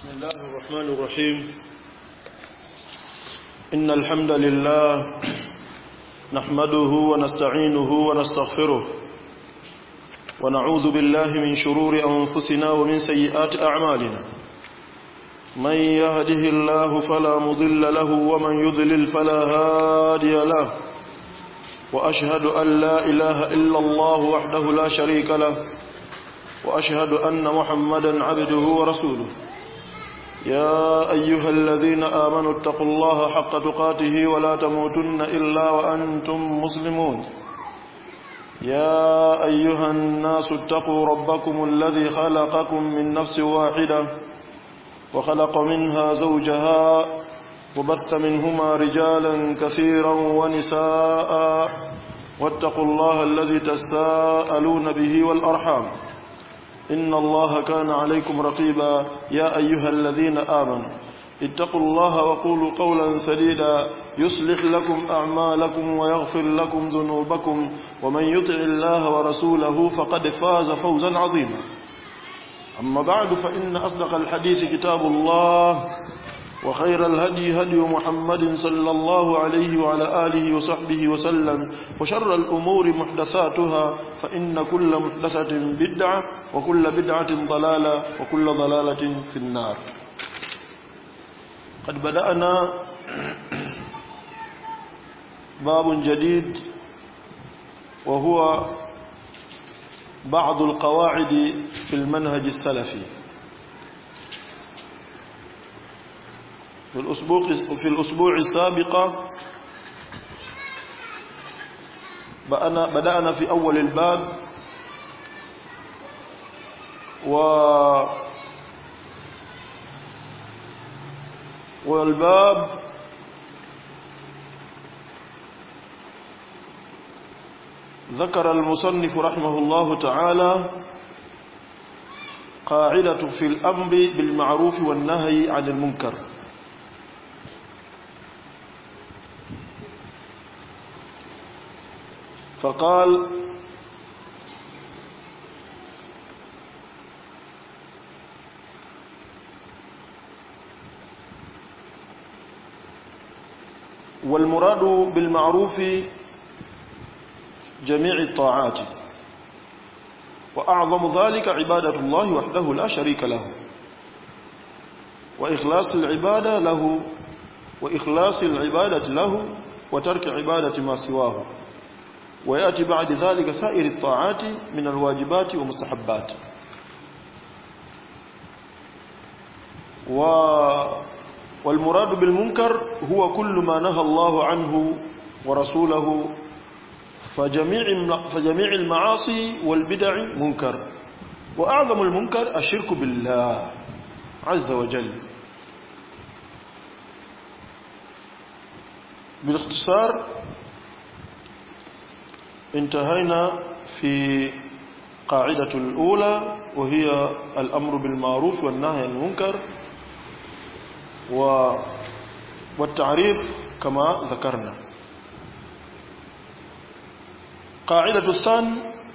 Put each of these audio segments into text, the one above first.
بسم الله الرحمن الرحيم إن الحمد لله نحمده ونستعينه ونستغفره ونعوذ بالله من شرور أنفسنا ومن سيئات أعمالنا من يهده الله فلا مضل له ومن يضلل فلا هادي له وأشهد أن لا إله إلا الله وحده لا شريك له وأشهد أن محمدا عبده ورسوله يا أيها الذين آمنوا اتقوا الله حق تقاته ولا تموتن إلا وأنتم مسلمون يا أيها الناس اتقوا ربكم الذي خلقكم من نفس واحدة وخلق منها زوجها وبث منهما رجالا كثيرا ونساء واتقوا الله الذي تساءلون به والأرحام إن الله كان عليكم رقيبا يا أيها الذين آمنوا اتقوا الله وقولوا قولا سديدا يصلح لكم أعمالكم ويغفر لكم ذنوبكم ومن يطع الله ورسوله فقد فاز فوزا عظيما أما بعد فإن أصدق الحديث كتاب الله وخير الهدي هدي محمد صلى الله عليه وعلى آله وصحبه وسلم وشر الأمور محدثاتها فإن كل محدثة بدعة وكل بدعة ضلالة وكل ضلالة في النار قد بدأنا باب جديد وهو بعض القواعد في المنهج السلفي في الأسبوع في الأسبوع السابق بدأنا في أول الباب و والباب ذكر المصنف رحمه الله تعالى قاعدة في الأمر بالمعروف والنهي عن المنكر فقال والمراد بالمعروف جميع الطاعات وأعظم ذلك عبادة الله وحده لا شريك له وإخلاص العبادة له وإخلاص العبادة له وترك عبادة ما سواه ويأتي بعد ذلك سائر الطاعات من الواجبات ومستحبات و والمراد بالمنكر هو كل ما نهى الله عنه ورسوله فجميع فجميع المعاصي والبدع منكر وأعظم المنكر الشرك بالله عز وجل بالاختصار انتهينا في قاعدة الأولى وهي الأمر بالمعروف والنهي عن المنكر و والتعريف كما ذكرنا قاعدة الثاني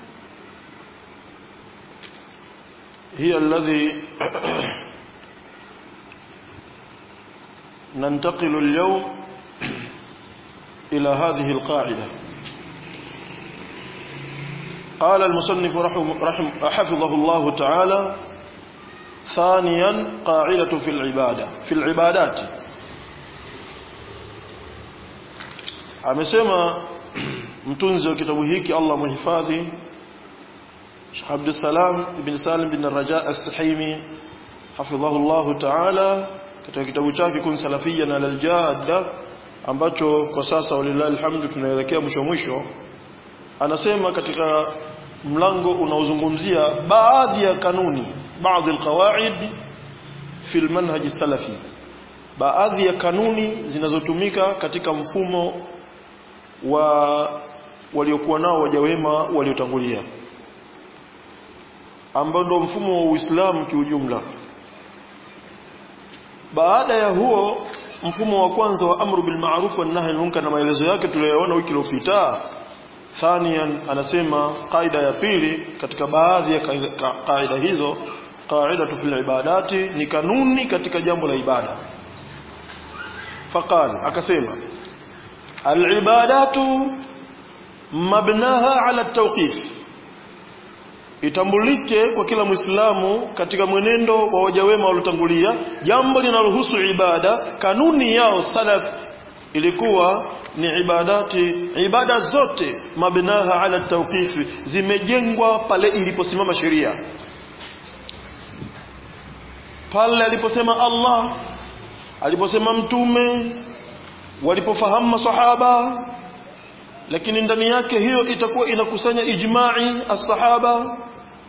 هي الذي ننتقل اليوم إلى هذه القاعدة قال المصنف رحم رحم حفظه الله تعالى ثانيا قاعدة في العبادة في العبادات amesema mtunzi wa kitabu hiki Allah muhifadhi Sheikh Abdul Salam ibn Salim bin Raja As-Sahimi hafidhahu Allah ta'ala katika kitabu chake kun salafia na al-jadda ambacho kwa sasa walillahi alhamdu tunaelekea mwisho mwisho anasema katika mlango unaozungumzia baadhi ya kanuni baadhi alqawaid fi almanhaj salafi baadhi ya kanuni zinazotumika katika mfumo wa waliokuwa nao waja wema waliotangulia ambao ndio mfumo wa Uislamu kiujumla baada ya huo mfumo wa kwanza wa amru bil ma'ruf wan nahy anil munkar na maelezo yake tuliyoona wiki iliyopita thanian anasema kaida ya pili katika baadhi ya kaida hizo qaidatu fil ibadati ni kanuni katika jambo la ibada faqal akasema alibadatu mabnaha ala tawqif itambulike kwa kila muislamu katika mwenendo wa waja wema waliotangulia jambo linalohusu ibada kanuni yao salaf ilikuwa ni ibadati ibada zote mabnaha ala tawqifi zimejengwa pale iliposimama sheria pale aliposema Allah aliposema mtume walipofahamu masahaba lakini ndani yake hiyo itakuwa inakusanya ijma'i as-sahaba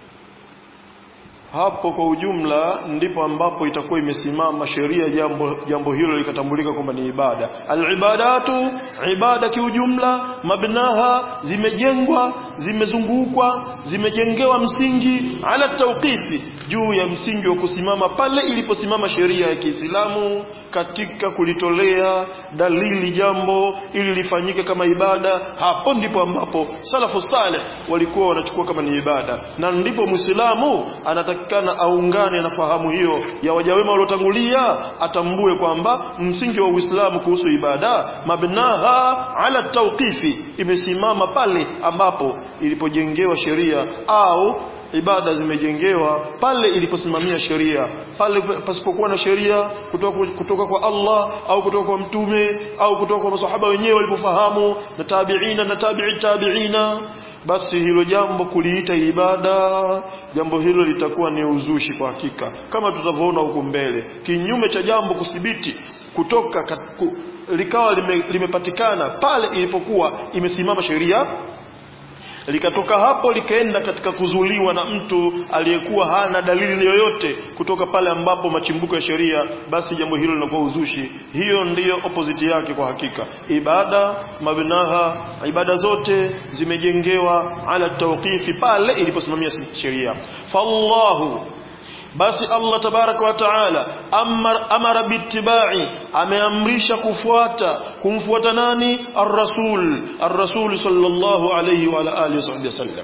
hapo kwa ujumla ndipo ambapo itakuwa imesimama sheria jambo jambo hilo likatambulika kwamba ni ibada al-ibadatu ibada kiujumla mabnaha zimejengwa zimezungukwa zimejengewa msingi ala tawqifi juu ya msingi wa kusimama pale iliposimama sheria ya Kiislamu katika kulitolea dalili jambo ili lifanyike kama ibada hapo ndipo ambapo salafu saleh walikuwa wanachukua kama ni ibada na ndipo muislamu anatakikana aungane na fahamu hiyo ya wajawema waliotangulia atambue kwamba msingi wa Uislamu kuhusu ibada mabnaha ala tawqifi imesimama pale ambapo ilipojengewa sheria au ibada zimejengewa pale iliposimamia sheria pale pasipokuwa na sheria kutoka, kutoka kwa Allah au kutoka kwa mtume au kutoka kwa masahaba wenyewe walipofahamu na tabiina na tabi'i tabiina basi hilo jambo kuliita ibada jambo hilo litakuwa ni uzushi kwa hakika kama tutavyoona huku mbele kinyume cha jambo kuthibiti kutoka katiku, likawa lime, limepatikana pale ilipokuwa imesimama sheria likatoka hapo likaenda katika kuzuliwa na mtu aliyekuwa hana dalili yoyote kutoka pale ambapo machimbuko ya sheria basi jambo hilo linakuwa uzushi hiyo ndiyo opposite yake kwa hakika ibada mabnaha ibada zote zimejengewa ala tawqifi pale iliposimamia sheria fallahu basi Allah tabaraka wa taala amara, amara bittibai ameamrisha kufuata kumfuata nani ar-rasul ar-rasul sallallahu alayhi wa ala alihi wasallam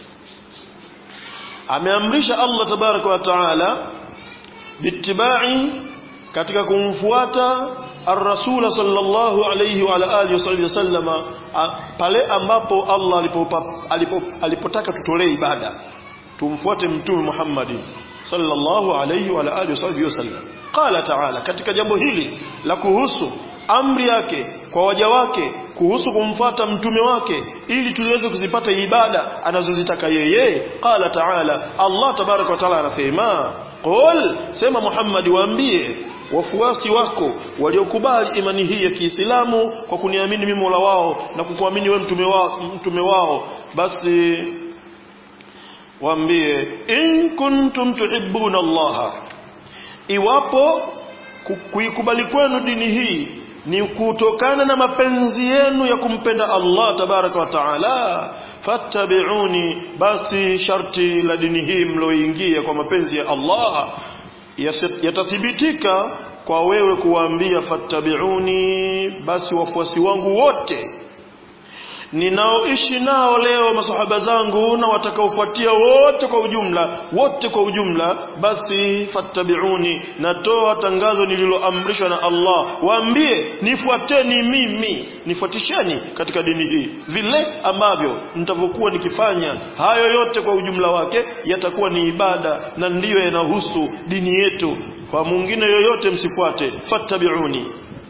ameamrisha Allah tabaraka wa taala bittibai katika kumfuata ar-rasul sallallahu alayhi wa ala alihi wasallam pale ambapo Allah alipotaka alipo, alipo tutolee ibada tumfuate mtume Muhammad sallallahu alayhi wa alihi wasallam qala ta'ala katika jambo hili la kuhusu amri yake kwa waja wake kuhusu kumfata mtume wake ili tuliweze kuzipata ibada anazozitaka yeye qala ta'ala Allah tabaraka wa taala anasema qul sema Muhammad waambie wafuasi wako waliokubali imani hii ya Kiislamu kwa kuniamini mimi Mola wao na kukuamini wewe mtume wao mtume wao basi waambie in kuntum tuhibbuna Allah iwapo kuikubali kwenu dini hii ni kutokana na mapenzi yenu ya kumpenda Allah tabaraka wa taala fattabi'uni basi sharti la dini hii mloingia kwa mapenzi ya Allah yatathibitika kwa wewe kuwaambia fattabi'uni basi wafuasi wangu wote ninaoishi nao leo masahaba zangu na watakaofuatia wote kwa ujumla wote kwa ujumla basi fattabiuni natoa tangazo nililoamrishwa na Allah waambie nifuateni mimi nifuatisheni katika dini hii vile ambavyo nitavyokuwa nikifanya hayo yote kwa ujumla wake yatakuwa ni ibada na ndiyo yanahusu dini yetu kwa mwingine yoyote msifuate fattabiuni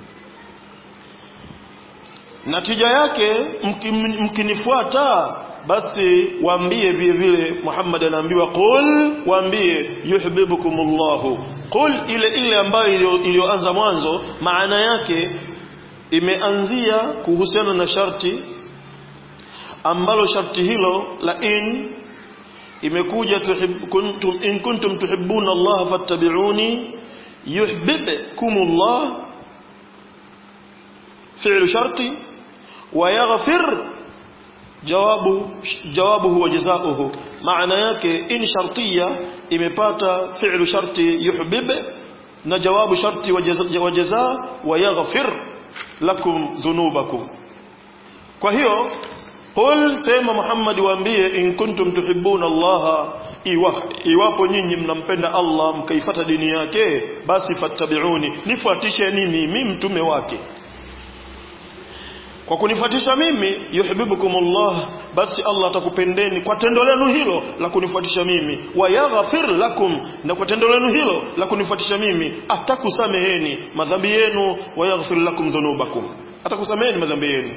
natija yake mkinifuata basi waambie vile vile Muhammad anaambiwa qul waambie yuhibbukumullah qul ile ile ambayo iliyoanza mwanzo maana yake imeanzia kuhusiana na sharti ambalo sharti hilo la in imekuja kuntum in kuntum tuhibbuna Allah fattabi'uni yuhibbukumullah fi'lu sharti ويغفر jawabu jawabuhu wa jazaohu maana yake in shartiya imepata fi'lu sharti yuhbib na jawabu sharti wa jazaa wa yaghfir lakum dhunubakum kwa hiyo qul sema Muhammad waambie in kuntum tuhibbuna Allah iwa, iwapo nyinyi mnampenda Allah mkaifata dini yake basi fattabiuni nifuatisheni mimi mtume wake kwa kunifuatisha mimi yuhibbukumullah basi Allah atakupendeni kwa tendo lenu hilo la kunifuatisha mimi wa yaghfir lakum na kwa tendo lenu hilo la kunifuatisha mimi atakusameheni madhambi yenu wa yaghfir lakum dhunubakum atakusameheni madhambi yenu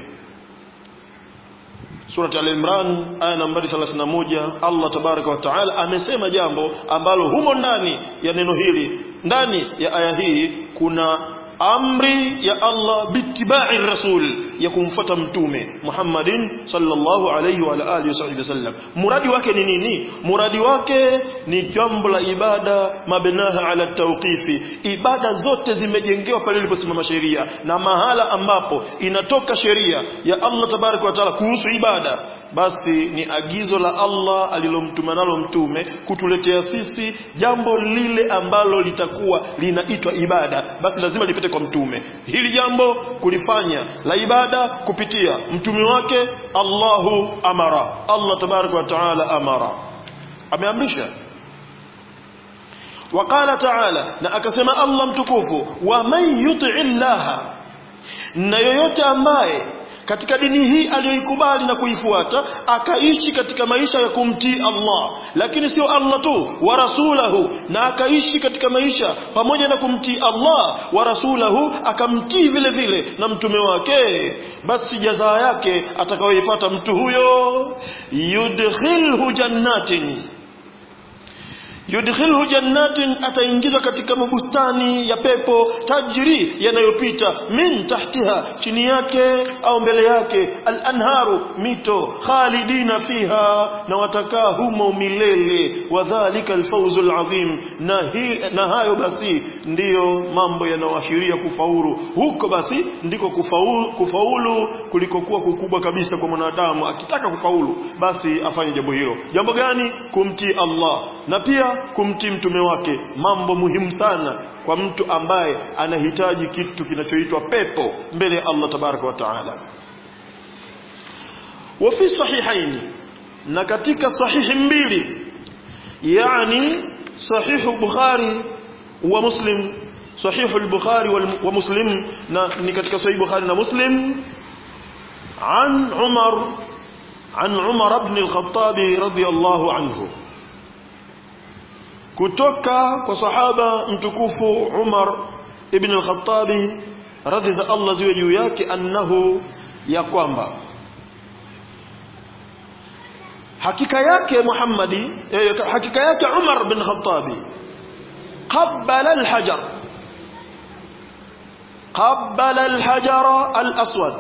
Surati Al-Imran aya nambari 31 Allah tabaraka wa taala amesema jambo ambalo humo ndani ya neno hili ndani ya aya hii kuna amri ya Allah bitibai rasul ya kumfuata mtume Muhammadin sallallahu alayhi wa alihi wasallam muradi wake ni nini muradi wake ni jambo la ibada mabnaha ala tawqifi ibada zote zimejengewa pale iliposimama sheria na mahala ambapo inatoka sheria ya Allah tabaraka wa taala kuhusu ibada basi ni agizo la Allah alilomtuma nalo mtume kutuletea sisi jambo lile ambalo litakuwa linaitwa ibada basi lazima lipite kwa mtume hili jambo kulifanya la ibada kupitia mtume wake Allahu amara Allah tabaraka wa taala amara ameamrisha وقال تعالى na akasema Allah mtukufu wa man yuti illaha na yoyote ambaye katika dini hii aliyoikubali na kuifuata akaishi katika maisha ya kumtii Allah lakini sio Allah tu wa rasulahu na akaishi katika maisha pamoja na kumtii Allah wa rasulahu akamtii vile vile na mtume wake basi jazaa yake atakayoipata mtu huyo yudkhilhu jannatin yudkhilhu jannatin ataingizwa katika mabustani ya pepo tajri yanayopita min tahtiha chini yake au mbele yake al-anharu mito khalidina fiha na watakaa humo milele wadhālika al-fawzu al-azim na, hi, na hayo basi ndiyo mambo yanayoashiria kufaulu huko basi ndiko kufaulu, kufaulu kulikokuwa kukubwa kabisa kwa mwanadamu akitaka kufaulu basi afanye jambo hilo jambo gani kumtii Allah na pia kumtii mtume wake mambo muhimu sana kwa mtu ambaye anahitaji kitu kinachoitwa pepo mbele ya Allah tabaraka wa taala wa fi sahihaini na katika sahihi mbili yani sahihu bukhari wa muslim sahihu al-bukhari wa muslim na ni katika sahihi bukhari na muslim an umar عن عمر بن الخطاب رضي الله عنه kutoka kwa sahaba mtukufu Umar ibn al-Khattab radhi za Allah ziwe juu yake annahu ya kwamba hakika yake Muhammadi eh, hakika yake Umar bin Khattab qabbala al-hajar qabbala al-hajar al-aswad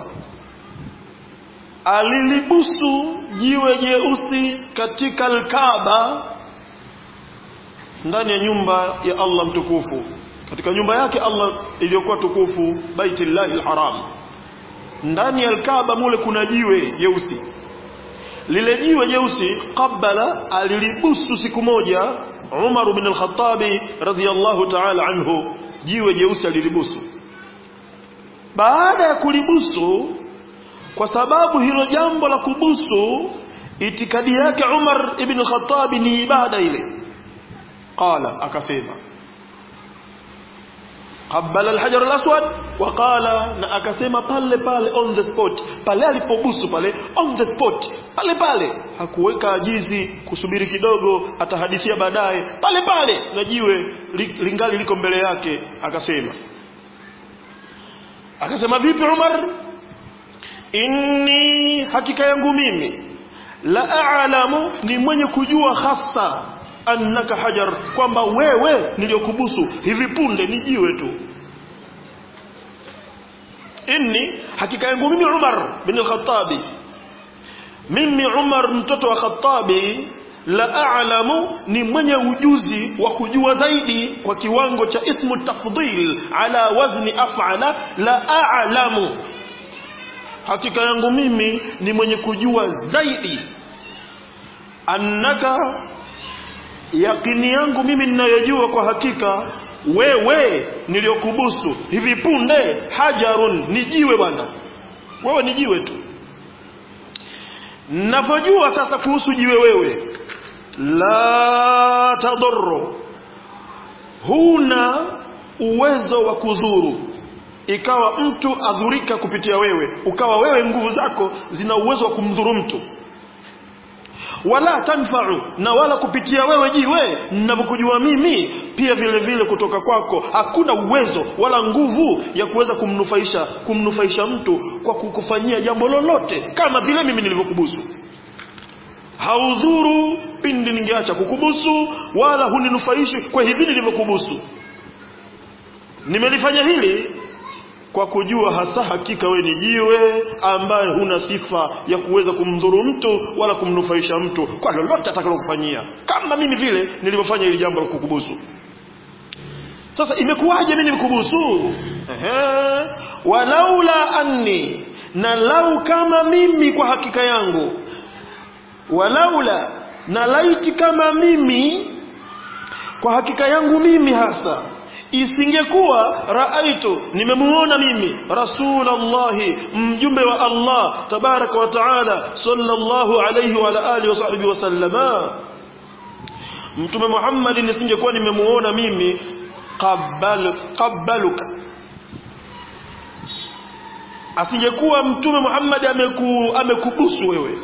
alilibusu jiwe jeusi katika al-Kaaba ndani ya nyumba ya Allah mtukufu katika nyumba yake Allah iliyokuwa tukufu Baitullahil Haram ndani ya Al-Kaaba mule kuna jiwe jeusi lile jiwe jeusi qabala alilibusu siku moja Umar ibn al-Khattab radhiyallahu ta'ala anhu jiwe jeusi alilibusu baada ya kulibusu kwa sababu hilo jambo la kubusu itikadi yake Umar ibn al-Khattab ni ibada ile qala akasema qabbala al-hajar al-aswad wa qala na akasema pale pale on the spot pale alipobusu pale on the spot pale pale hakuweka ajizi kusubiri kidogo atahadithia baadaye pale pale na jiwe lingali liko mbele yake akasema akasema vipi Umar inni hakika yangu mimi la a'lamu ni mwenye kujua hasa annaka hajar kwamba wewe niliyokubusu hivi punde ni jiwe tu inni hakika yangu mimi Umar bin al-Khattabi mimi Umar mtoto wa Khattabi la a'lamu ni mwenye ujuzi wa kujua zaidi kwa kiwango cha ismu tafdhil ala wazni af'ala la a'lamu hakika yangu mimi ni mwenye kujua zaidi annaka yakini yangu mimi ninayojua kwa hakika wewe niliyokubusu hivi punde hajarun ni jiwe bwana wewe ni jiwe tu ninavyojua sasa kuhusu jiwe wewe la tadurru huna uwezo wa kudhuru ikawa mtu adhurika kupitia wewe ukawa wewe nguvu zako zina uwezo wa kumdhuru mtu wala tanfa'u na wala kupitia wewe jiwe ninavyokujua mimi pia vile vile kutoka kwako hakuna uwezo wala nguvu ya kuweza kumnufaisha kumnufaisha mtu kwa kukufanyia jambo lolote kama vile mimi nilivyokubusu haudhuru pindi ningeacha kukubusu wala huninufaishi kwa hivi nilivyokubusu nimelifanya hili kwa kujua hasa hakika we ni jiwe ambaye huna sifa ya kuweza kumdhuru mtu wala kumnufaisha mtu kwa lolote atakalokufanyia kama mimi vile nilivyofanya hili jambo la kukubusu sasa imekuwaje mimi nikubusu ehe walaula anni na lau kama mimi kwa hakika yangu walaula na laiti kama mimi kwa hakika yangu mimi hasa isingekuwa raaitu nimemuona mimi rasulallahi mjumbe wa Allah tabaraka wa taala sallallahu alayhi wa alihi wa sahbihi wasallama mtume Muhammad nisingekuwa nimemuona mimi qabbal qabbaluka asingekuwa mtume Muhammad ameku, amekubusu wewe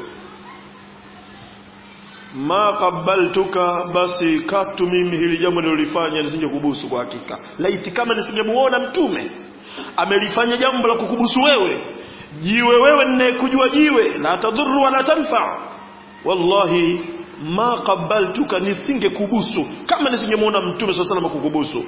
ma qabaltuka basi katu mimi hili jambo nilolifanya nisingekubusu kwa hakika laiti kama nisingemuona mtume amelifanya jambo la kukubusu wewe jiwe wewe ninayekujua jiwe la tadhuru wala tanfa wallahi ma qabaltuka nisingekubusu kama nisingemuona mtume swalla sallam kukubusu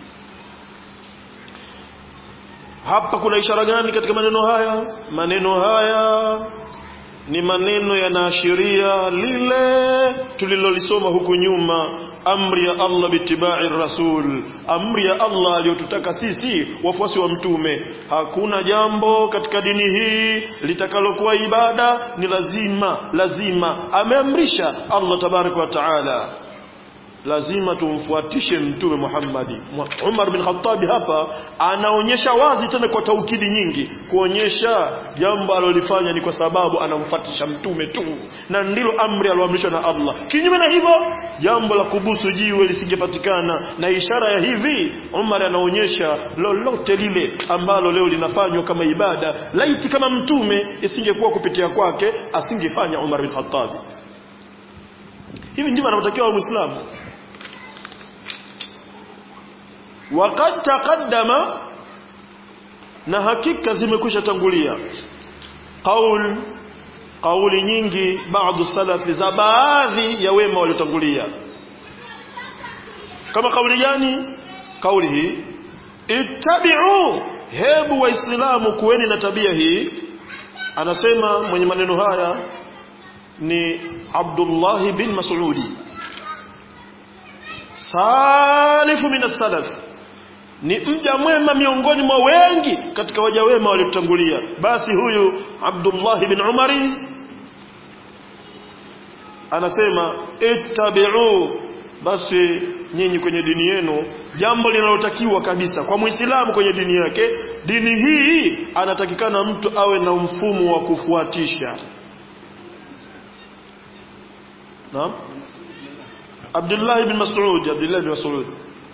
hapa kuna ishara gani katika maneno haya maneno haya ni maneno yanaashiria lile tulilolisoma huku nyuma amri ya Allah bitibai rasul amri ya Allah aliyotutaka sisi wafuasi wa mtume hakuna jambo katika dini hii litakalokuwa ibada ni lazima lazima ameamrisha Allah tabaraka wa taala lazima tumfuatishe mtume Muhammadi Umar bin Khattab hapa anaonyesha wazi tena kwa taukidi nyingi kuonyesha jambo alilofanya ni kwa sababu anamfuatisha mtume tu na ndilo amri aloamrishwa na Allah kinyume na hivyo jambo la kubusu jiwe lisingepatikana na ishara ya hivi Umar anaonyesha lolote lile ambalo leo linafanywa kama ibada laiti kama mtume isingekuwa kupitia kwake asingefanya Umar bin Khattab hivi ndivyo anavyotakiwa muislamu وقد تقدم na hakika zimekwisha tangulia qaul kauli nyingi baadhi salafi za baadhi ya wema waliotangulia kama kauli gani kauli hii ittabi'u hebu waislamu kuweni na tabia hii anasema mwenye maneno haya ni Abdullah bin Mas'udi salifu min as-salaf ni mja mwema miongoni mwa wengi katika waja wema waliotangulia basi huyu Abdullah bin Umari anasema ittabi'u basi nyinyi kwenye dini yenu jambo linalotakiwa kabisa kwa muislamu kwenye dini yake dini hii anatakikana mtu awe na mfumo wa kufuatisha naam Abdullah ibn Mas'ud Abdullah ibn Mas'ud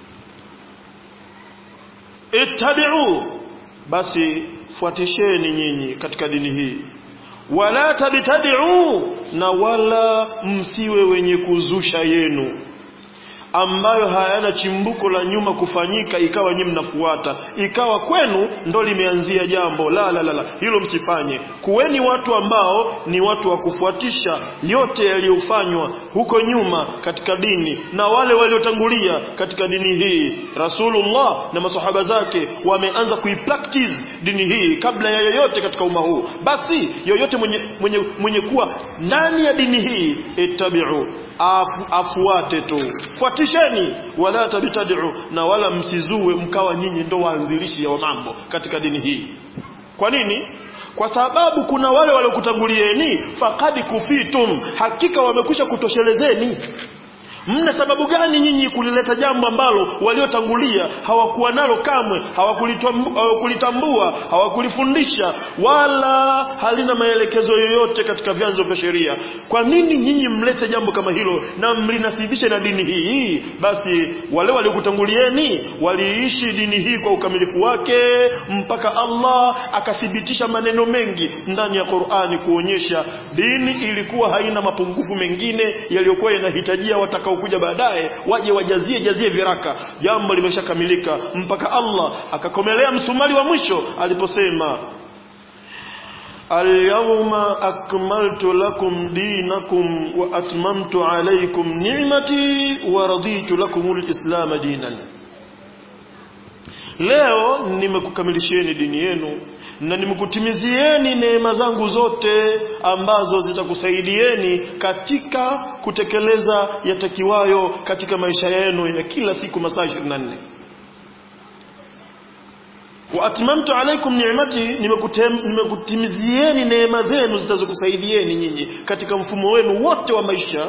ittabi'u basi fuatisheni nyinyi katika dini hii wala tabtadi'u na wala msiwe wenye kuzusha yenu ambayo hayana chimbuko la nyuma kufanyika ikawa nyinyi mnafuata ikawa kwenu ndo limeanzia jambo la la la, la. hilo msifanye kuweni watu ambao ni watu wa kufuatisha yote yaliyofanywa huko nyuma katika dini na wale waliotangulia katika dini hii Rasulullah na masahaba zake wameanza kuipractice dini hii kabla ya yoyote katika umma huu basi yoyote mwenye, mwenye, mwenye kuwa ndani ya dini hii ittabi'u afu, afuate tu fuatisheni wala tabtadi'u na wala msizue mkawa nyinyi ndo waanzilishi wa mambo katika dini hii kwa nini kwa sababu kuna wale waliokutangulieni faqad kufitum hakika wamekwisha kutoshelezeni mna sababu gani nyinyi kulileta jambo ambalo waliotangulia hawakuwa nalo kamwe hawakulitambua hawakulifundisha wala halina maelekezo yoyote katika vyanzo vya sheria kwa nini nyinyi mlete jambo kama hilo na mlinasibishe na dini hii basi wale waliokutangulieni waliishi dini hii kwa ukamilifu wake mpaka Allah akathibitisha maneno mengi ndani ya Qur'ani kuonyesha dini ilikuwa haina mapungufu mengine yaliyokuwa yanahitajia watakaokuja baadaye waje wajazie jazie viraka jambo limeshakamilika mpaka Allah akakomelea msumari wa mwisho aliposema اليوم أكملت لكم دينكم وأتممت عليكم نعمتي ورضيت لكم الإسلام دينا leo nimekukamilishieni dini yenu na nimekutimizieni neema zangu zote ambazo zitakusaidieni katika kutekeleza yatakiwayo katika maisha yenu ya kila siku masaa 24 wa atmamtu alaikum ni'mati nimekutimizieni neema zenu zitazokusaidieni nyinyi katika mfumo wenu wote wa maisha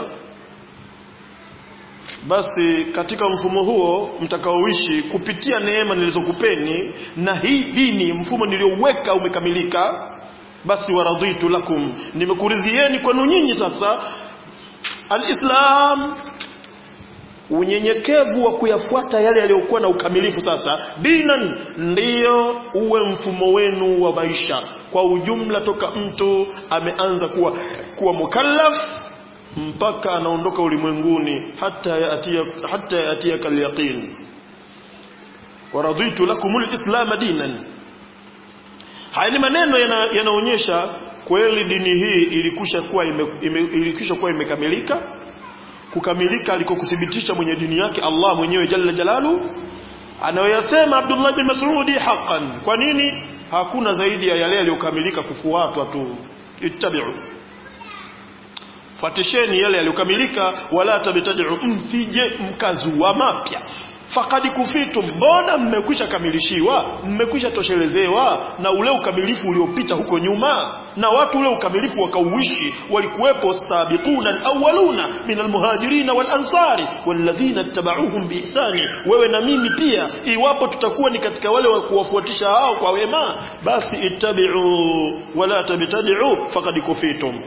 basi katika mfumo huo mtakaoishi kupitia neema nilizokupeni na hii dini mfumo niliouweka umekamilika basi waradhitu lakum nimekuridhieni kwenu nyinyi sasa alislam unyenyekevu wa kuyafuata yale yaliyokuwa na ukamilifu sasa dinan ndiyo uwe mfumo wenu wa maisha kwa ujumla toka mtu ameanza kuwa kuwa mukallaf mpaka anaondoka ulimwenguni hata yatia hata yatia kalyaqin waraditu lakumul islam dinan haya ni maneno yanaonyesha yana kweli dini hii ilikusha kuwa ime, ime, ilikusha kuwa imekamilika kukamilika alikokuthibitisha mwenye dini yake Allah mwenyewe jalla jalalu anayoyasema Abdullah bin Mas'udi haqqan kwa nini hakuna zaidi ya yale yaliyokamilika kufuatwa tu ittabi'u fuatisheni yale yaliyokamilika wala tabtadi'u msije mkazua mapya fakadi kufitu mbona mmekwisha kamilishiwa mmekwisha toshelezewa na ule ukamilifu uliopita huko nyuma na watu ule ukamilifu wakauishi walikuwepo sabiquna alawwaluna min almuhajirin walansari walladhina ittaba'uuhum biihsani wewe na mimi pia iwapo tutakuwa ni katika wale wa kuwafuatisha hao kwa wema basi ittabi'u wala tabtadi'u faqad kufitum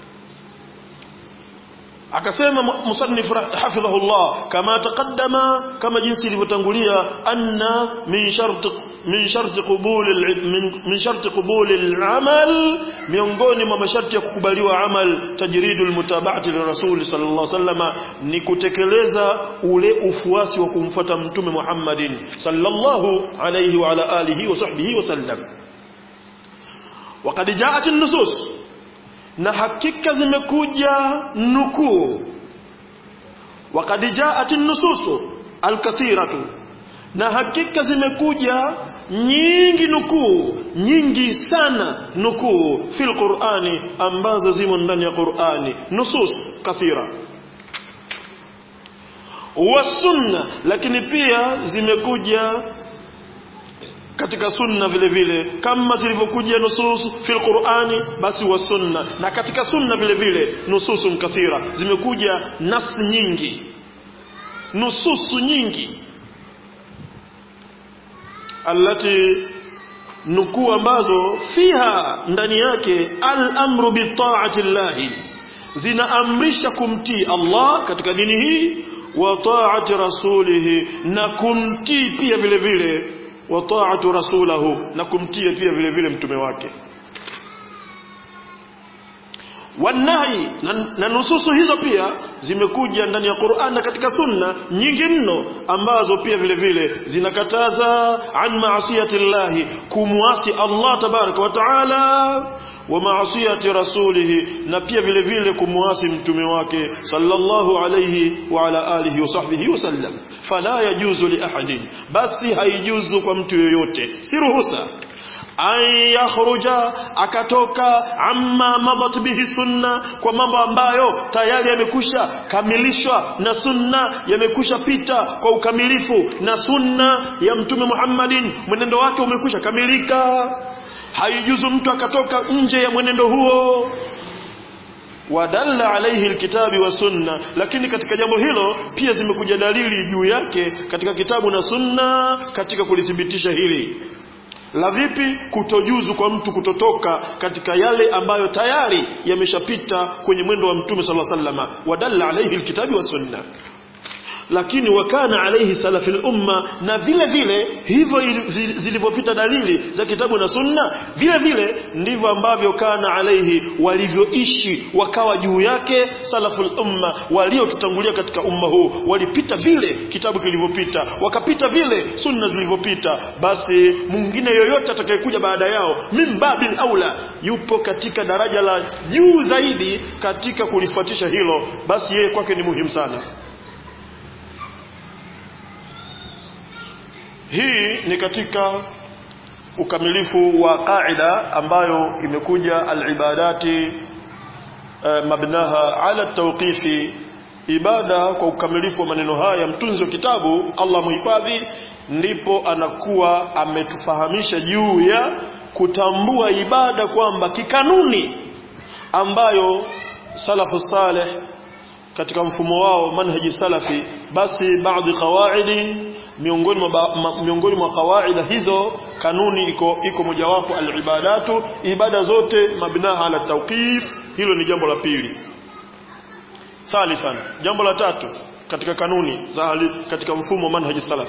akasema musannif hafidhahullah kama taqaddama kama jinsi ilivyotangulia anna min shart min shart qubul min shart qubul al-amal miongoni mwa masharti ya kukubaliwa amal tajridul mutaba'ati lirasul sallallahu alaihi wasallam ni kutekeleza ule ufuasi wa kumfuata mtume Muhammadin sallallahu alaihi wa ala alihi wa sahbihi wasallam وقد جاءت النصوص na hakika zimekuja nukuu wakad jaat nususu alkathiratu na hakika zimekuja nyingi nukuu nyingi sana nukuu fil qurani ambazo zimo ndani ya qurani nusus kathira wasunna lakini pia zimekuja katika sunna vile vile kama zilivyokuja nusus fil qur'ani basi wa sunna na katika sunna vile vile nususun kathira zimekuja nas nyingi nususu nyingi allati nukuu ambazo fiha ndani yake al-amru bi ta'ati llahi zinaamrisha kumtii Allah katika dini hii wa ta'ati rasulihi na kumtii pia vile vile wa ta'atu rasulahu na kumtia pia vile vile mtume wake wanahi na, na nususu hizo pia zimekuja ndani ya Qur'an na katika sunna nyingi mno ambazo pia vile vile zinakataza an maasiyati llahi kumwasi Allah tabaraka wa taala wa maasiyati rasulihi na pia vile vile kumwasi mtume wake sallallahu alayhi wa ala alihi wa sahbihi wasallam fala yajuzu li ahadin basi haijuzu kwa mtu yoyote si ruhusa an yakhruja akatoka amma madat bihi sunna kwa mambo ambayo tayari yamekusha kamilishwa na sunna yamekusha pita kwa ukamilifu na sunna ya mtume Muhammadin mwenendo wake umekusha kamilika haijuzu mtu akatoka nje ya mwenendo huo wadalla alaihi alkitabi wa sunna lakini katika jambo hilo pia zimekuja dalili juu yake katika kitabu na sunna katika kulithibitisha hili la vipi kutojuzu kwa mtu kutotoka katika yale ambayo tayari yameshapita kwenye mwendo wa mtume sallallahu alaihi wasallam wadalla alaihi alkitabi wa sunna lakini wakana alaihi salafil umma na vile vile hivyo zilivyopita dalili za kitabu na sunna vile vile ndivyo ambavyo kana alaihi walivyoishi wakawa juu yake salaful umma waliotutangulia katika umma huu walipita vile kitabu kilivyopita wakapita vile sunna zilivyopita basi mwingine yoyote atakayekuja baada yao min babil aula yupo katika daraja la juu zaidi katika kulifuatisha hilo basi yeye kwake ni muhimu sana hii ni katika ukamilifu wa qaida ambayo imekuja alibadati uh, mabnaha ala tawqifi ibada kwa ukamilifu wa maneno haya mtunzi wa kitabu Allah muhifadhi ndipo anakuwa ametufahamisha juu ya kutambua ibada kwamba kikanuni ambayo salafu saleh katika mfumo wao manhaji salafi basi baadhi qawaidi miongoni mwa ma, miongoni mwa kawaida hizo kanuni iko iko mojawapo alibadatu ibada zote mabnaha ala tawqif hilo ni jambo la pili thalithan jambo la tatu katika kanuni za hali, katika mfumo manhaji salaf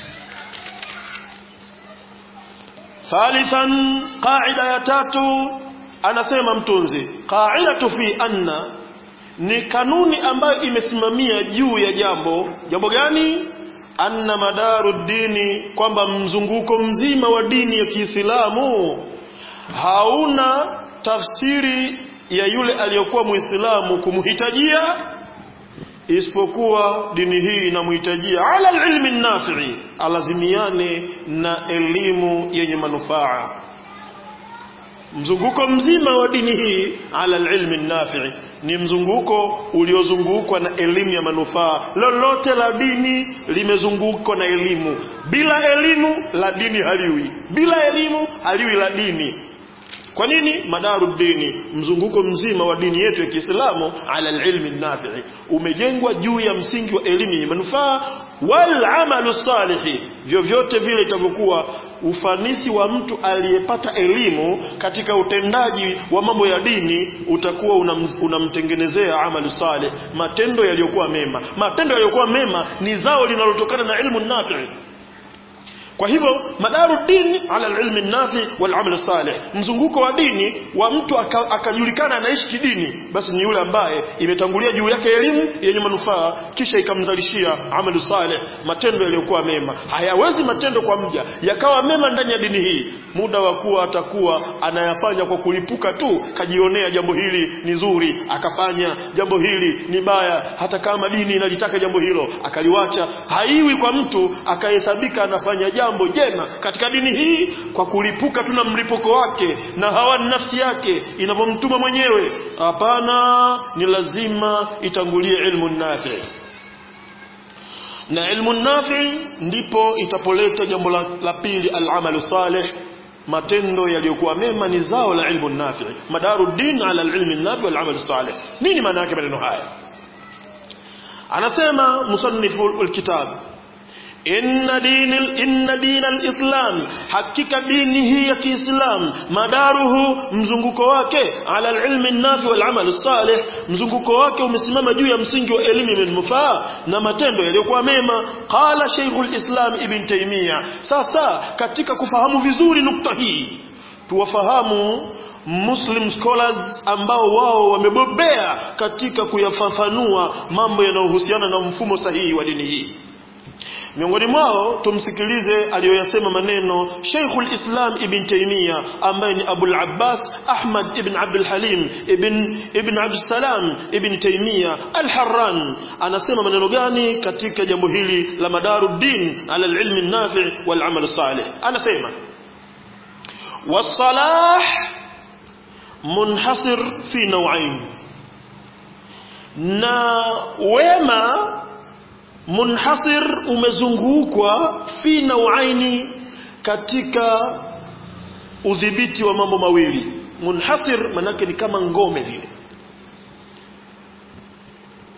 thalithan qaida ya tatu anasema mtunzi qaidatu fi anna ni kanuni ambayo imesimamia juu ya jambo jambo gani anna madaru dini kwamba mzunguko mzima wa dini ya Kiislamu hauna tafsiri ya yule aliyokuwa Muislamu kumhitajia isipokuwa dini hii inamhitajia ala ilmi nafi'i alazimiane na elimu yenye manufaa mzunguko mzima wa dini hii ala ilmi nafi'i ni mzunguko uliozungukwa na elimu ya manufaa lolote la dini limezungukwa na elimu bila elimu la dini haliwi bila elimu haliwi la dini kwa nini madaru dini mzunguko mzima wa dini yetu ya Kiislamu ala ilmi nafi'i umejengwa juu ya msingi wa elimu yenye manufaa wal amalu salihi vyovyote vile itavyokuwa ufanisi wa mtu aliyepata elimu katika utendaji wa mambo ya dini utakuwa unamtengenezea una amali saleh matendo yaliyokuwa mema matendo yaliyokuwa mema ni zao linalotokana na ilmu nafi kwa hivyo madaru dini ala ilmi nafi wal amal salih mzunguko wa dini wa mtu akajulikana aka anaishi kidini basi ni yule ambaye imetangulia juu yake elimu yenye manufaa kisha ikamzalishia amalu salih matendo yaliyokuwa mema hayawezi matendo kwa mja yakawa mema ndani ya dini hii muda wa kuwa atakuwa anayafanya kwa kulipuka tu kajionea jambo hili ni zuri akafanya jambo hili ni baya hata kama dini inalitaka jambo hilo akaliwacha haiwi kwa mtu akahesabika anafanya jambo jema katika dini hii kwa kulipuka tu na mlipuko wake na hawa nafsi yake inavyomtuma mwenyewe hapana ni lazima itangulie ilmu nafi na ilmu nafi ndipo itapoleta jambo la, la pili al-amalu salih matendo yaliyokuwa mema ni zao la ilmu nafi madaru din ala ilmi nafi wal amal salih nini maana yake maneno haya anasema musannifu alkitab inna dinil inna dinal islam hakika dini hii ya kiislam madaruhu mzunguko wake ala alilmi nafi wal amal salih mzunguko wake umesimama juu ya msingi wa elimu yenye manufaa na matendo yaliyokuwa mema qala shaykhul islam ibn taymiya sasa katika kufahamu vizuri nukta hii tuwafahamu Muslim scholars ambao wao wamebobea katika kuyafafanua mambo yanayohusiana na mfumo sahihi wa dini hii miongoni mwao tumsikilize aliyoyasema maneno Sheikhul Islam Ibn Taymiyyah ambaye ni Abul Abbas Ahmad Ibn Abdul Halim Ibn Ibn Abdul Salam Ibn Taymiyyah Al-Harran anasema maneno gani katika jambo hili la madaruddin ala al-ilm an-nafi' wal amal salih anasema was-salah munhasir fi naw'ain na wema munhasir umezungukwa fi nauaini katika udhibiti wa mambo mawili munhasir manake ni kama ngome vile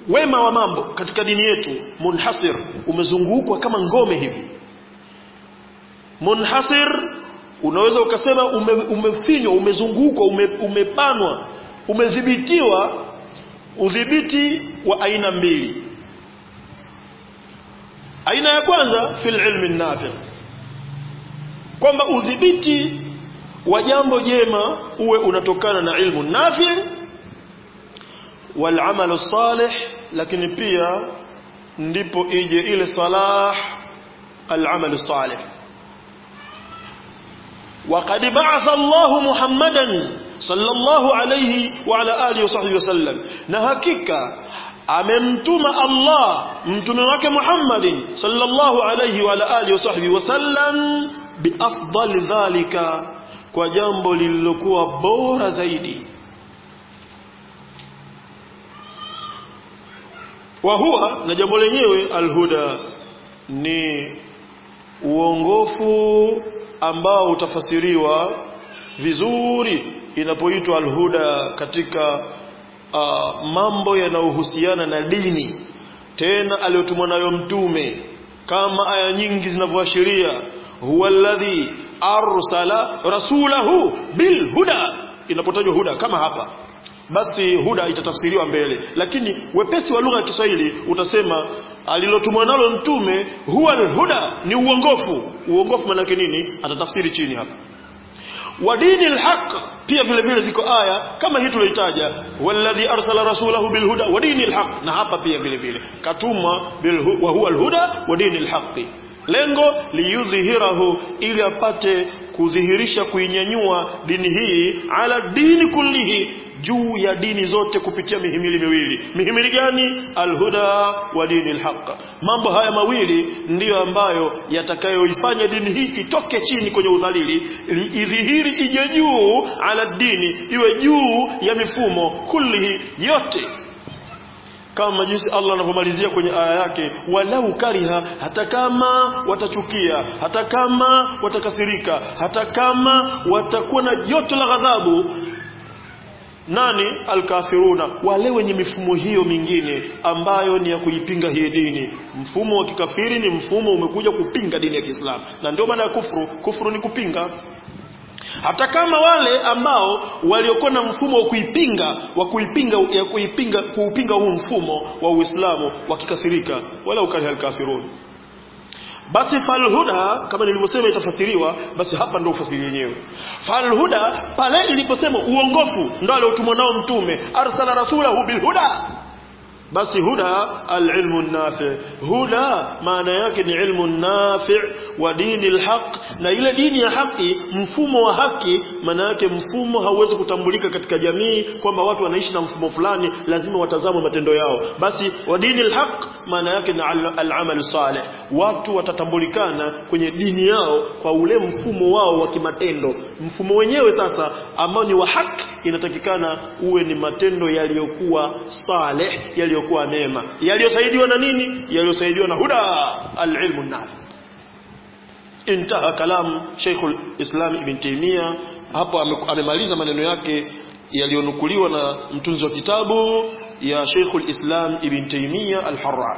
wema wa mambo katika dini yetu munhasir umezungukwa kama ngome hivi munhasir unaweza ukasema ume, umefinywa umezungukwa ume, umepanwa umedhibitiwa udhibiti wa aina mbili aina ya kwanza fil ilmi nafi kwamba udhibiti wa jambo jema uwe unatokana na ilmu nafi wal amalu salih lakini pia ndipo ije ile salah al amalu salih وقد بعث الله محمدا صلى الله عليه وعلى آله وصحبه وسلم نهكيك amemtuma Allah mtume wake Muhammadin sallallahu alayhi wa ala alihi wasahbihi wasallam biafdali dhalika kwa jambo lililokuwa bora zaidi wa huwa na jambo lenyewe alhuda ni uongofu ambao utafasiriwa vizuri inapoitwa alhuda katika uh, mambo yanayohusiana na dini tena aliyotumwa nayo mtume kama aya nyingi zinavyoashiria huwa alladhi arsala rasulahu bilhuda inapotajwa huda kama hapa basi huda itatafsiriwa mbele lakini wepesi wa lugha ya Kiswahili utasema alilotumwa nalo mtume huwa alhuda ni uongofu uongofu maana yake nini atatafsiri chini hapa wa dini alhaq pia vile vile ziko aya kama hii tulioitaja walladhi arsala rasulahu bilhuda wa dini alhaq na hapa pia vile vile katumwa wa huwa alhuda wa dini alhaqi lengo liyudhihirahu ili apate kudhihirisha kuinyanyua dini hii ala dini kullihi juu ya dini zote kupitia mihimili miwili mihimili gani alhuda wa dini alhaq mambo haya mawili ndiyo ambayo yatakayoifanya dini hii itoke chini kwenye udhalili idhihiri ije juu ala dini iwe juu ya mifumo kullihi yote kama jinsi Allah anavyomalizia kwenye aya yake walau kariha hata kama watachukia hata kama watakasirika hata kama watakuwa na joto la ghadhabu nani alkafiruna wale wenye mifumo hiyo mingine ambayo ni ya kuipinga hii dini mfumo wa kikafiri ni mfumo umekuja kupinga dini ya Kiislamu na ndio maana ya kufuru kufuru ni kupinga hata kama wale ambao waliokuwa na mfumo wa kuipinga wa kuipinga ya kuipinga kuupinga huu mfumo wa Uislamu wakikasirika wala ukali alkafirun basi falhuda kama nilivyosema itafasiriwa basi hapa ndio ufasiri wenyewe falhuda pale iliposema uongofu ndio aliotumwa nao mtume arsala rasulahu bilhuda basi huda alilmu nafi huda maana yake ni ilmu nafi wa dini alhaq na ile dini ya haki mfumo wa haki maana yake mfumo hauwezi kutambulika katika jamii kwamba watu wanaishi na mfumo fulani lazima watazame matendo yao basi wa dini alhaq maana yake ni alamal salih watu watatambulikana kwenye dini yao kwa ule mfumo wao wa kimatendo mfumo wenyewe sasa ambao ni wa haki inatakikana uwe ni matendo yaliyokuwa saleh yaliyokuwa mema yaliyosaidiwa na nini yaliyosaidiwa na huda alilmu nafi intaha kalam Sheikhul Islam Ibn Taymiyyah hapo amemaliza maneno yake yaliyonukuliwa na mtunzi wa kitabu ya Sheikhul Islam Ibn Taymiyyah Al-Harra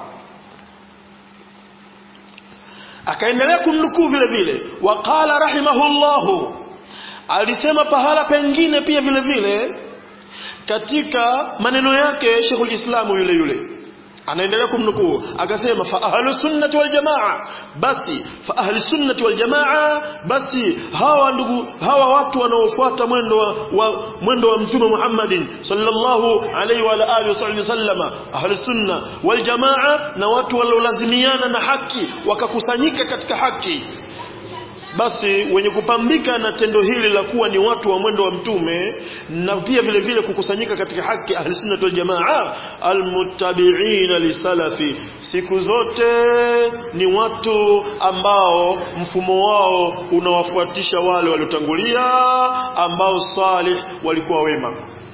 akaendelea kumnukuu vile vile waqala rahimahullahu alisema pahala pengine pia vile vile katika maneno yake Sheikhul Islam yule yule anaendelea kumnukuu akasema fa ahlu sunnati wal jamaa basi fa ahli sunnati wal jamaa basi hawa ndugu hawa watu wanaofuata mwendo wa, wa mwendo wa mtume Muhammadin sallallahu alaihi wa alihi wasallama ahli sunna wal jamaa na watu waliolazimiana na haki wakakusanyika katika haki basi wenye kupambika na tendo hili la kuwa ni watu wa mwendo wa mtume na pia vile vile kukusanyika katika haki ahli sunna wal jamaa almuttabi'ina lisalafi siku zote ni watu ambao mfumo wao unawafuatisha wale waliotangulia ambao salih walikuwa wema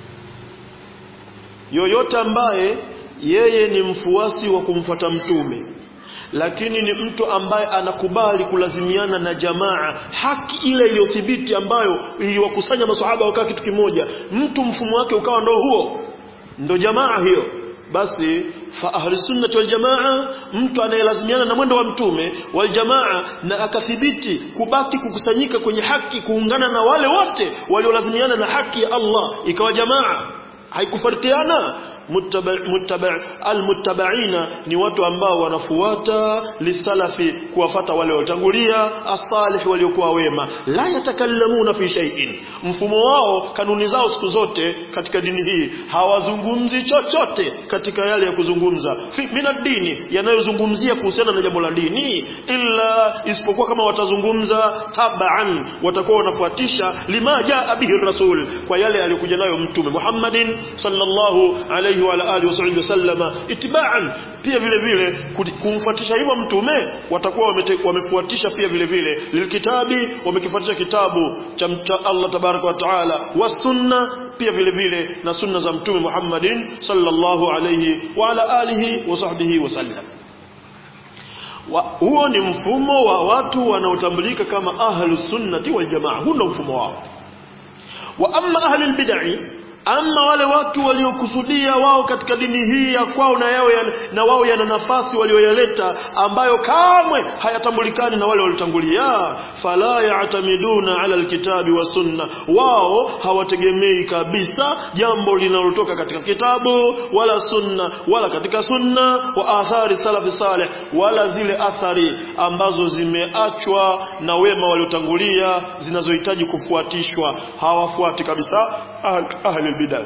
yoyote ambaye yeye ni mfuasi wa kumfuata mtume lakini ni mtu ambaye anakubali kulazimiana na jamaa haki ile iliyothibiti ambayo iliwakusanya maswahaba wakaa kitu kimoja mtu mfumo wake ukawa ndo huo ndo jamaa hiyo basi fa ahli sunnati wal jamaa mtu anayelazimiana na mwendo wa mtume wal jamaa na akathibiti kubaki kukusanyika kwenye haki kuungana na wale wote waliolazimiana na haki ya Allah ikawa jamaa haikufarikiana muttaba muttaba almuttabaina ni watu ambao wanafuata lisalafi kuwafata wale waliotangulia asalih waliokuwa wema la yatakallamuna fi shay'in mfumo wao kanuni zao siku zote katika dini hii hawazungumzi chochote katika yale ya kuzungumza mina dini yanayozungumzia kuhusiana na jambo la dini illa isipokuwa kama watazungumza tabaan watakuwa wanafuatisha lima jaa bihi rasul kwa yale aliyokuja nayo mtume Muhammadin sallallahu alayhi wa alihi wasallama itibaan pia vile vile kumfuatisha hivyo mtume watakuwa wamefuatisha pia vile vile lilkitabi wamekifuatisha kitabu cha Allah tabaraka wa taala wa sunna pia vile vile na sunna za mtume Muhammadin sallallahu alayhi wa ala alihi wa sahbihi wasallam wa, huo ni mfumo wa watu wanaotambulika kama ahlus sunnati wal jamaa huo ndio mfumo wao wa amma ahlul bid'ah ama wale watu waliokusudia wao katika dini hii ya kwao na yao ya, na wao yana nafasi walioyaleta ambayo kamwe hayatambulikani na wale waliotangulia fala ya'tamiduna ala alkitabi wa sunna wao hawategemei kabisa jambo linalotoka katika kitabu wala sunna wala katika sunna wa athari salafi salih wala zile athari ambazo zimeachwa na wema waliotangulia zinazohitaji kufuatishwa hawafuati kabisa ahli albidah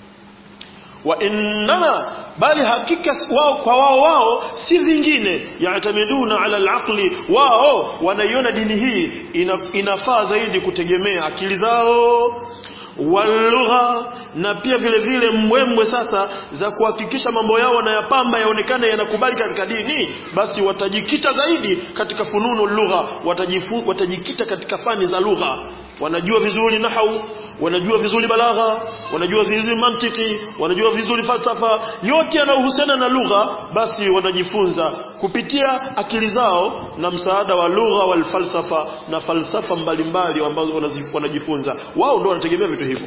wa innama bali hakika wao kwa wao wao si vingine yaatamiduna ala alaqli wao wanaiona dini hii ina, inafaa zaidi kutegemea akili zao walugha na pia vile vile mbwembwe sasa za kuhakikisha mambo yao wanayapamba yaonekane yanakubali katika dini basi watajikita zaidi katika fununu lugha watajikita katika fani za lugha wanajua vizuri nahau wanajua vizuri balagha wanajua vizuri mantiki wanajua vizuri falsafa yote yanayohusiana na lugha basi wanajifunza kupitia akili zao na msaada wa lugha wal falsafa na falsafa mbalimbali ambazo wanajifunza wao ndio wanategemea vitu hivyo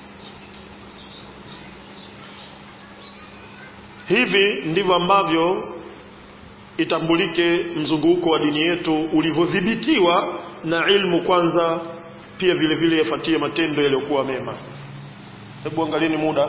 hivi ndivyo ambavyo itambulike mzunguko wa dini yetu ulivyodhibitiwa na ilmu kwanza pia vile vile yafuatie matendo yaliyokuwa mema hebu angalieni muda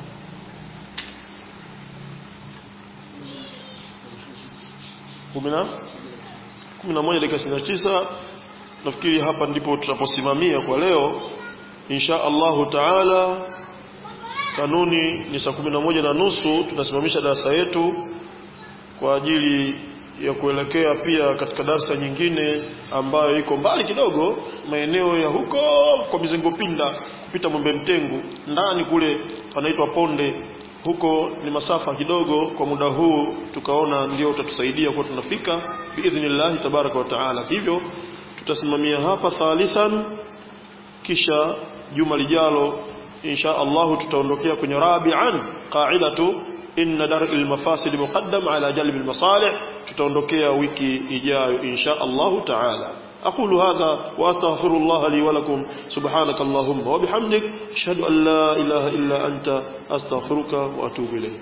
kumi na moja dakika sitini na tisa nafikiri hapa ndipo tutaposimamia kwa leo insha Allahu taala kanuni ni saa kumi na moja na nusu tunasimamisha darasa yetu kwa ajili ya kuelekea pia katika darsa nyingine ambayo iko mbali kidogo maeneo ya huko kwa mizengo pinda kupita Mwembe Mtengu ndani kule panaitwa Ponde huko ni masafa kidogo kwa muda huu tukaona ndio utatusaidia kwa tunafika biidhnillah tabaraka wa taala hivyo tutasimamia hapa thalithan kisha juma lijalo insha Allah tutaondokea kwenye rabi'an qa'idatu inna dar'il mafasid muqaddam ala jalb al masalih tutaondokea wiki ijayo insha Allah taala أقول هذا وأستغفر الله لي ولكم سبحانك اللهم وبحمدك أشهد أن لا إله إلا أنت أستغفرك وأتوب إليك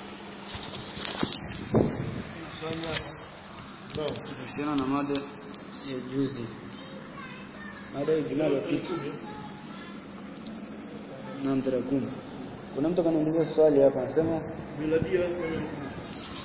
kuhusiana na mada ya juzi mada ya Ijumaa iliyopita na tarehe kumi kuna mtu akaniuliza swali hapa anasema miladia